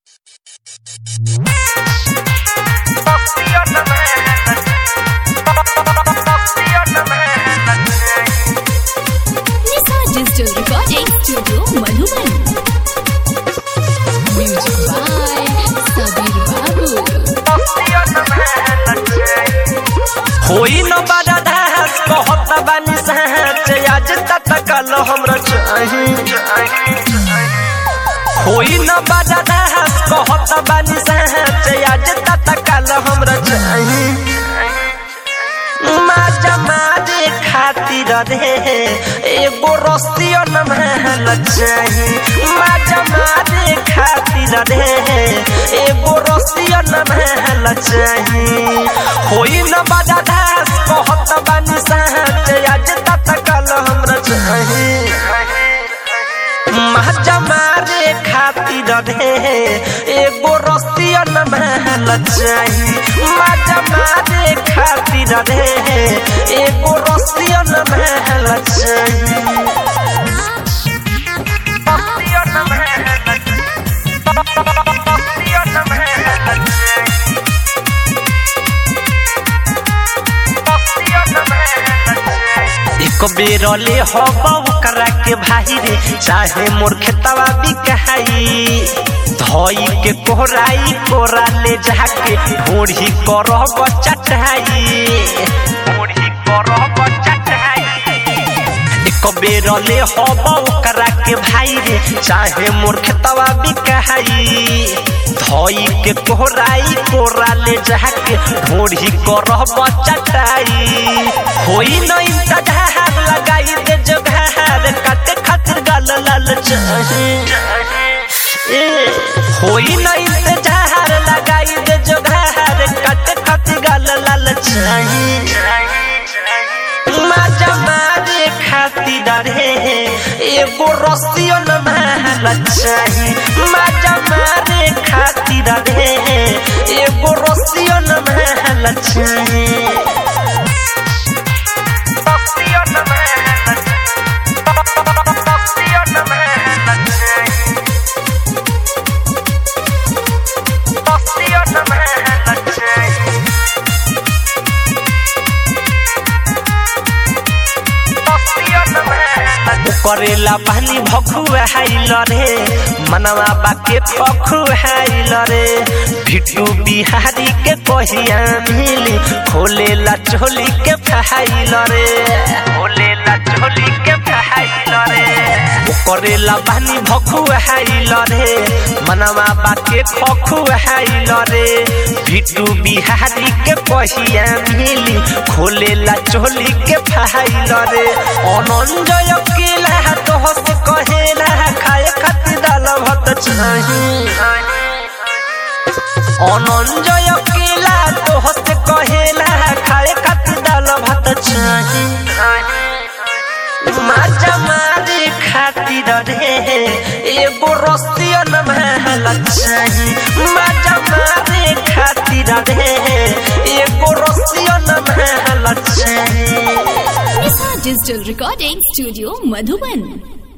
Nisa Digital Recording Studio Madhuban. Music by Sabir Babu. होई न बड़ा दास कहत बानी सहज आज तक कल हमरा चाही होई न बड़ा दास कहत बानी सहज आज तक कल हमरा चाही माजा मारे खातिर रे एगो रस्तियो न महल चाही माजा मारे खातिर रे एगो रस्तियो न महल चाही होई न बड़ा दास कहत बानी सहज आज तक कल हमरा चाही माजा मारे खातिर रे एगो रस्तिया न महल चाही माजा मारे खातिर रे एगो रस्तिया न महल चाही रस्तिया न महल रस्तिया न महल चाही रस्तिया न महल चाही एक बेर ले हवा करा के भाई रे चाहे मोर खेतवा बिकाई धोई के कोहराई कोरा ले जाके ढोढ़ी करब चटाई ढोढ़ी करब चटाई एक बेर ले हवा करा के भाई रे चाहे मोर खेतवा बिकाई धोई के कोहराई कोरा ले जाके ढोढ़ी करब चटाई होई न इंतजार लगाई दे जोगार काटे खातिर गाल लाल चाही ए, होई न इंतजार लगाई दे जोगार काटे खातिर गाल लाल चाही माजा मारे खातिर रे एगो रस्तियो न महल चाही माजा मारे खातिर रे एगो रस्तियो न महल चाही रस्तियो न महल रस्तियो न महल चाही रस्तियो न महल चाही करेला पानी भखुआ हाइल रे मनवा बाके पखुआइल रे भिटू बिहारी के कहिया मिली खोलेला चोली के फहाइल रे खोलेला चोली के फहाइल रे करेला पानी भखुआइल रे मनवा बाके खखुआइल रे भिटू बिहारी के कहिया मिली खोलेला चोली के फहाइल रे अनंजय केला तो हस कहेला खाए खातिर दाल भात चाही अनंजय केला तो हस कहेला खाए खातिर दाल भात चाही माजा मारे खातिर रे एगो रस्तिया न महल चाही माजा मारे खातिर रे एगो रस्तिया न महल चाही Nisa Digital Recording Studio Madhuban.